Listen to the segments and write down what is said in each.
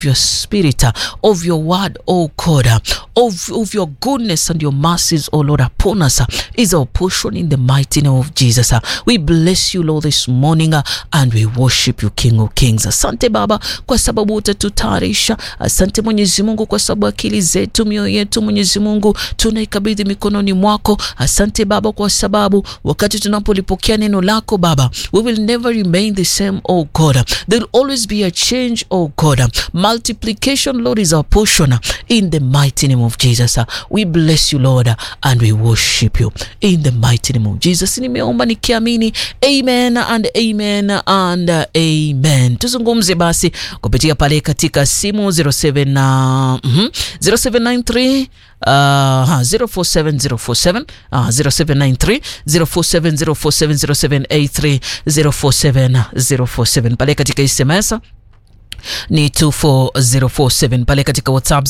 your spirit, uh, of your word, oh God, uh, of, of your goodness and your mercies, oh Lord, upon us uh, is our portion in the mighty name of Jesus. uh. We bless you, Lord, this morning uh, and we worship you, King of Kings. Asante Baba kwa sababu utatutayarisha. Asante Mwenyezi Mungu kwa sababu akili zetu, mioyo yetu, Mwenyezi Mungu tunaikabidhi mikononi mwako. Asante Baba kwa sababu wakati tunapolipokea neno lako Baba, we will never remain the same, oh God. There will always be a change, oh God. Multiplication, Lord, is our portion in the mighty name of Jesus. We bless you, Lord, and we worship you in the mighty name of Jesus. Nimeomba nikiamini, amen and amen and amen. Tuzungumze basi kupitia pale katika simu 07 na mhm, 0793 Uh, 047047 uh, 0793 047047 0783 047047 pale katika SMS ni 24047 pale katika whatsapp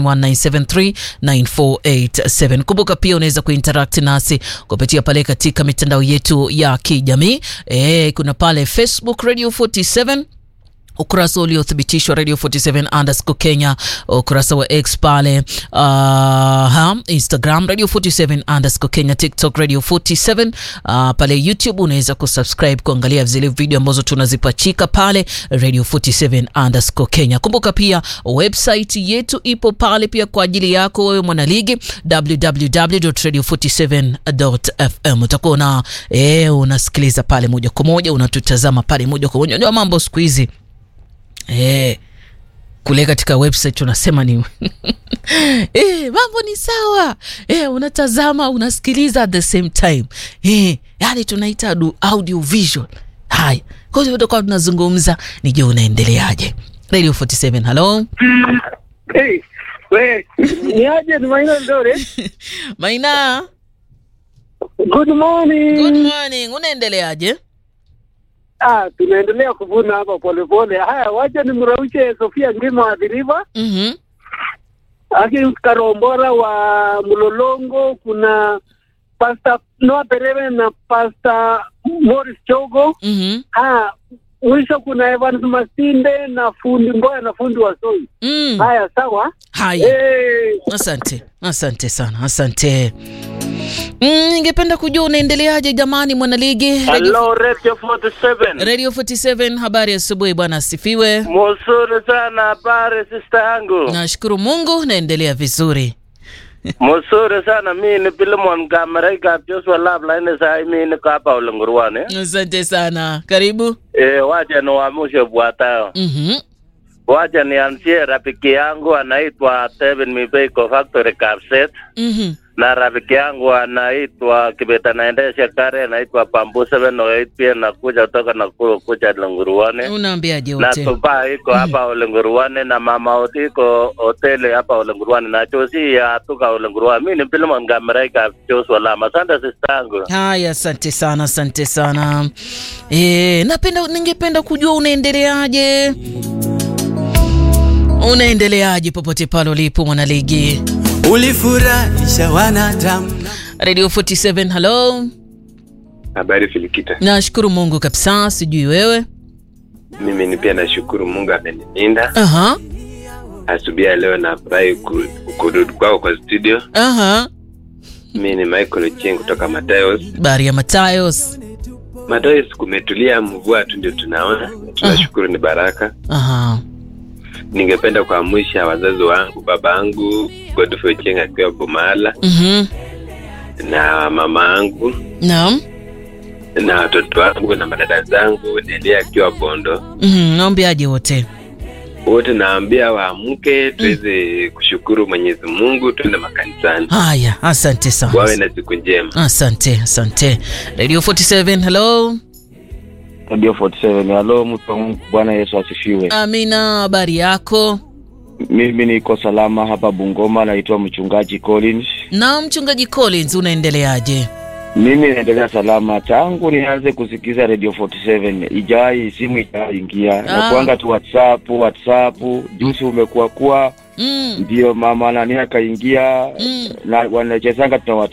0719739487 kumbuka pia unaweza kuinteract nasi kupitia pale katika mitandao yetu ya kijamii e, kuna pale facebook radio 47 ukurasa uliothibitishwa radio 47 underscore kenya ukurasa wa x pale uh, ha, instagram radio 47 underscore kenya tiktok radio 47 uh, pale youtube unaweza kusubscribe kuangalia zile video ambazo tunazipachika pale radio 47 underscore kenya kumbuka pia website yetu ipo pale pia kwa ajili yako wewe mwanaligi www.radio47.fm utakuwa una eh, unasikiliza pale moja kwa moja unatutazama pale moja kwa moja ndio mambo siku hizi Eh, kule katika website unasema ni eh, mambo ni sawa eh, unatazama unasikiliza at the same time eh, yani tunaita adu- audio visual. Haya, kwa hiyo tutakuwa tunazungumza, nije unaendeleaje? Radio 47, hello Hey, we, ni aje ni Maina Ndore. Maina, Good morning. good morning, unaendeleaje? Ah, tunaendelea kuvuna hapa polepole. Haya, wacha nimraushe Sofia Ngima wa Dhiriva, Mhm, Aki Karombora wa Mlolongo, kuna Pastor Noah Pereve na Pastor Morris Chogo. mhm, Ah, mwisho kuna Evans Masinde na fundi Mboya na fundi wa Soi. mm. Haya, sawa. Haya. Hey, Asante, asante sana, asante. Mm, ningependa kujua unaendeleaje jamani, mwanaligi Radio, Hello, Radio 47. Radio 47. Habari ya asubuhi bwana, asifiwe. Mzuri sana habari sister yangu. Nashukuru Mungu, naendelea vizuri. Mzuri sana mimi ni Pilimon Kamaraika Joshua Lab line sai mimi niko hapa Ulungurwani. Asante sana, karibu. Eh, wacha niwaamshe bwatao. Mhm, Wacha nianzie rafiki yangu anaitwa Tevin Mibeiko Factory Kapset mhm, na rafiki yangu anaitwa Kibeta naendesha kare anaitwa Pambu 708 pia nakuja kutoka Nakuru kuja Ulunguruani. unaambiaje na wote? tuba iko hapa Ulenguruani na mama oti iko hoteli hapa Ulenguruani na chosi ya tuka Ulenguruani. Mimi ni Pilimon Kamaraika Joshua Lama. Asante sister yangu. Haya, asante sana, asante sana. E, napenda ningependa kujua unaendeleaje, unaendeleaje popote pale ulipo mwanaligi. ulifurahisha wanadamu Radio 47, hello. Habari Filikita, Nashukuru Mungu kabisa, sijui wewe. mimi ni pia nashukuru Mungu amenilinda Aha, asubuhi ya leo. Nafurahi ku- kurudi kwako kwa studio. aha. Mimi ni Michael Ochieng kutoka Matayos. Bari ya Matayos. Matayos kumetulia, mvua tu ndio tunaona, tunashukuru ni baraka. Aha. Ningependa kuamsha wazazi wangu, baba yangu Godfrey Ochieng akiwa Bomala Mhm. na mama yangu Naam. na watoto wangu na madada zangu Delia akiwa Bondo. Mhm. Naombeaje wote? Wote naambia waamke tuweze kushukuru Mwenyezi Mungu, tuende makanisani. Haya, asante sana. Wawe na siku njema. Asante, asante. Radio 47, hello. Radio 47. Halo, mtu wa Mungu, Bwana Yesu asifiwe. Amina, habari yako? Mimi niko salama hapa Bungoma, naitwa mchungaji Collins. Na mchungaji Collins, unaendeleaje? Mimi naendelea salama tangu nianze kusikiza Radio 47, ijai simu ijai ingia Ah. na kuanga tu WhatsApp WhatsApp, juzi umekuwa kuwa Mm. ndio mama nani akaingia Mm. na wanachezanga tuna WhatsApp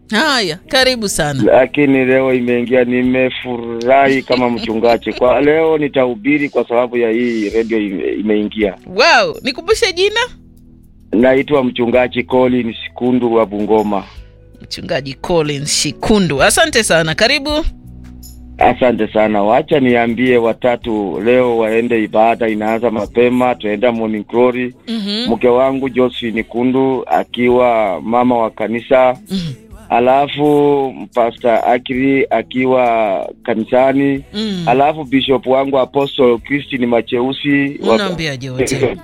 haya karibu sana lakini leo imeingia, nimefurahi kama mchungaji. Kwa leo nitahubiri kwa sababu ya hii redio ime, imeingia. wow nikumbushe jina Naitwa mchungaji Collins Kundu wa Bungoma. mchungaji Collins Shikundu asante sana karibu Asante sana. Wacha niambie watatu leo waende ibada, inaanza mapema, tunaenda morning glory. Mhm, Mke wangu Josephine Kundu akiwa mama wa kanisa, mhm, alafu Pastor Akiri akiwa kanisani, mhm. alafu bishop wangu Apostle Christine Macheusi wa- unaambiaje wote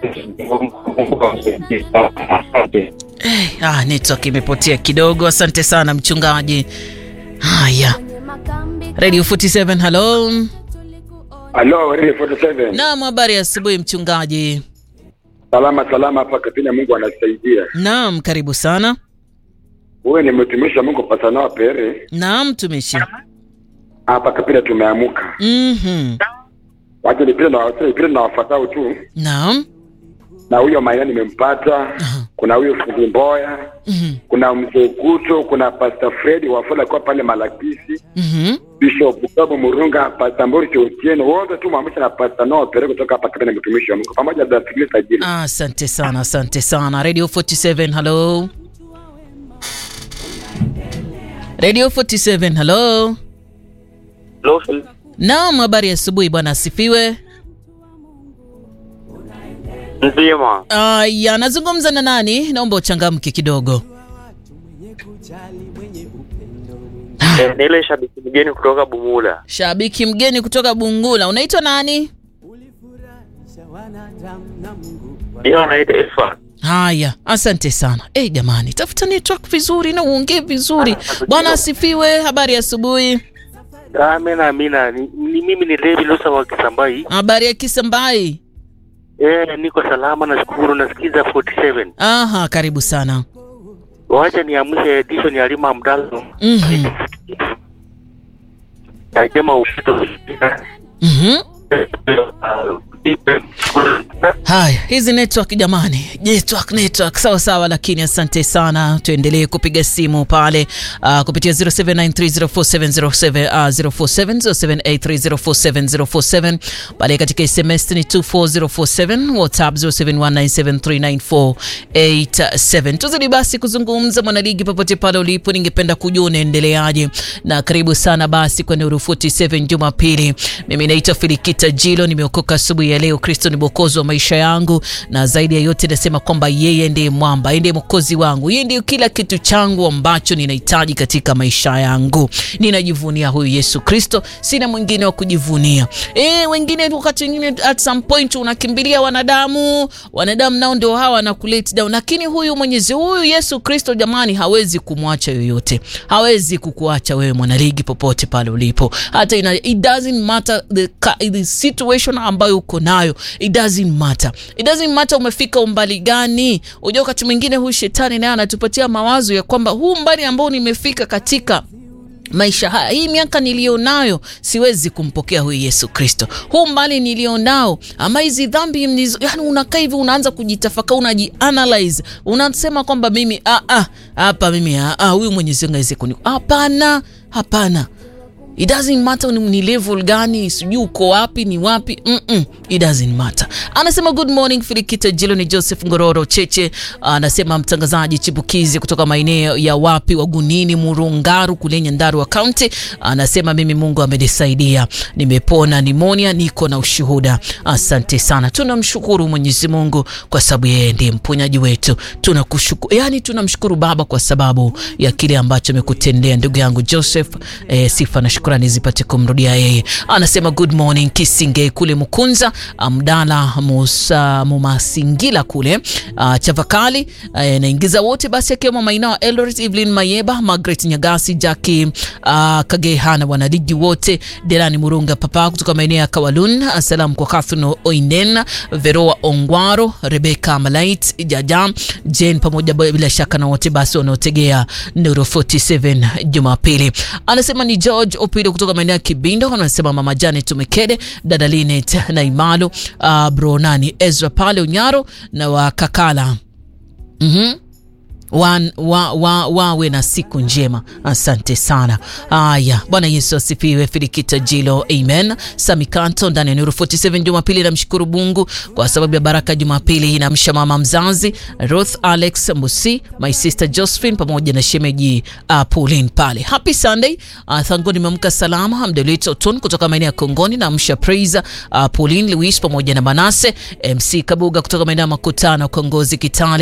Asante. Eh, ah, network imepotea kidogo asante sana mchungaji haya radio 47 halo Halo, Radio 47. naam habari ya asubuhi mchungaji Salama salama hapa Kapina, Mungu anasaidia. naam karibu sana Wewe ni mtumishi wa Mungu Pasana Pere. naam mtumishi Hapa Kapina tumeamuka. Mhm. Wacha nipende na wacha nipende na wafuatao tu. naam Na huyo Maina nimempata. Aha. Kuna huyo Fundi Mboya, Mhm. kuna Mzee Kuto, kuna Pastor Fred Wafula kwa pale Malakisi, Mhm. Bishop Babu Murunga, Pastor Mbori Otieno, wote tu mwamsha na Pastor Noah Pere kutoka hapa Kapina, mtumishi wa Mungu pamoja na Fikiri Sajili. Ah, asante sana asante sana radio 47 halo radio 47 halo naam habari ya asubuhi bwana asifiwe Nzima. aya nazungumza na nani naomba uchangamke kidogo Ni ile shabiki mgeni kutoka Bumula. shabiki mgeni kutoka bungula unaitwa nani Ndio anaitwa Efa. haya asante sana hey, jamani tafuta network vizuri na uongee vizuri bwana asifiwe habari ya asubuhi Amina amina. Ni, ni mimi ni Levi Lusa wa Kisambai. habari ya kisambai Eh, niko salama nashukuru nasikiza 47. aha karibu sana Wacha niamshe edition ya Lima Mdalo. Mhm. Nasema upito. Mhm. haya hizi network jamani network network sawa sawa lakini asante sana tuendelee kupiga simu pale uh, kupitia 0793047047 uh, 047 pale katika sms ni 24047 whatsapp 0719739487 tuzidi basi kuzungumza mwanaligi popote pale ulipo ningependa kujua unaendeleaje na karibu sana basi kwenye Nuru 47 jumapili mimi naitwa filikita jilo nimeokoka asubuhi ya leo kristo ni mwokozi wa maisha yangu na zaidi ya yote nasema kwamba yeye ndiye mwamba yeye ndiye mwokozi wangu yeye ndiye kila kitu changu ambacho ninahitaji katika maisha yangu ninajivunia huyu yesu kristo sina mwingine wa kujivunia e, wengine wakati wengine at some point unakimbilia wanadamu wanadamu nao ndio hawa na kulet down lakini huyu mwenyezi huyu yesu kristo jamani hawezi kumwacha yoyote hawezi kukuacha wewe mwanaligi popote pale ulipo hata ina, it doesn't matter the, ka- the situation ambayo uko nayo it doesn't matter it doesn't matter umefika umbali gani unajua wakati mwingine huyu shetani naye anatupatia mawazo ya kwamba huu umbali ambao nimefika katika maisha haya hii miaka niliyonayo siwezi kumpokea huyu yesu kristo huu mbali nilionao ama hizi dhambi mnizo, yani unakaa hivi unaanza kujitafaka unajianalyze unasema kwamba mimi ah, ah, hapa mimi ah, ah, huyu mwenyezi mungu aweze kuni hapana hapana it doesn't matter ni, ni level gani sijui uko wapi ni wapi Mm-mm, it doesn't matter anasema good morning filikita jilo ni joseph ngororo cheche anasema mtangazaji chipukizi kutoka maeneo ya wapi wagunini murungaru kule nyandarua kaunti anasema mimi mungu amenisaidia nimepona nimonia niko na ushuhuda asante sana tunamshukuru mwenyezi mungu kwa sababu yeye ndiye mponyaji wetu tunakushukuru yani tunamshukuru baba kwa sababu ya kile ambacho amekutendea ndugu yangu joseph eh, sifa na shukrani zipate kumrudia yeye anasema good morning kisinge kule mkunza mdala musa mumasingila kule uh, chavakali uh, naingiza wote basi akiwemo maina wa eldoret evelyn mayeba margaret nyagasi jaki uh, kagehana wanaligi wote delani murunga papa kutoka maeneo ya kawalun asalamu kwa kathun oinen veroa ongwaro rebeka malait jaja jen pamoja bila shaka na wote basi wanaotegea nuru 47 jumapili anasema ni george opido kutoka maeneo ya kibindo anasema mama janet tumekede dada linet na imalo uh, bronani ezra pale unyaro na wakakala mm-hmm wan, wa, wa, wawe na siku njema. Asante sana. Haya, Bwana Yesu asifiwe. Filikita Jilo, amen. Samikanto ndani ya Nuru 47 Jumapili, namshukuru Mungu kwa sababu ya baraka Jumapili hii. Namsha mama mzazi Ruth Alex Musi, my sister Josephine pamoja na shemeji uh, Pauline pale. Happy Sunday. Uh, thango nimeamka salama. Amdelit Oton kutoka maeneo ya Kongoni, namsha Praise uh, Pauline Louis pamoja na Manase MC Kabuga kutoka maeneo ya Makutano Kongozi Kitale